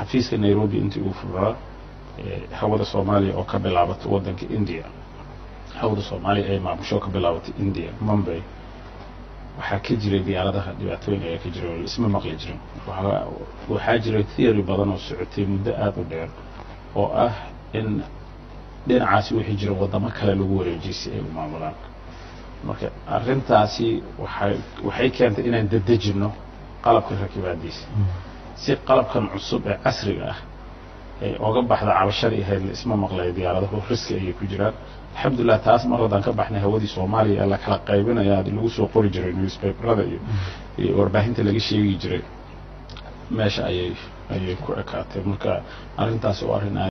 xafiiska nairobi intii uu furaa hawada soomaaliya oo ka bilaabatay waddanka india hawada soomaaliya ay maamusho ka bilaabatay india mumbay waxaa ka jiray diyaaradaha dhibaatooyin ayaa ka jiray oo isma maqli jirin waxaa jiray theory badan oo socotay muddo aada u dheer oo ah in dhinacaasi wixii jira waddamo kale lagu wareejiyay si ay u maamulaan marka arrintaasi waxay waxay keentay inaan dedejinno qalabka rakibaadiisa si qalabkan cusub ee casriga ah ee oga baxda cabashadii ahayd la isma maqlay diyaaradahu riski ayay ku jiraan alxamdulilah taas mar haddaan ka baxnay hawadii soomaaliya ee la kala qaybinaya lagu soo qori jiray newspaperada iyo iyo warbaahinta laga sheegi jiray meesha ayay ayay ku ekaatay marka arrintaasi oo arrin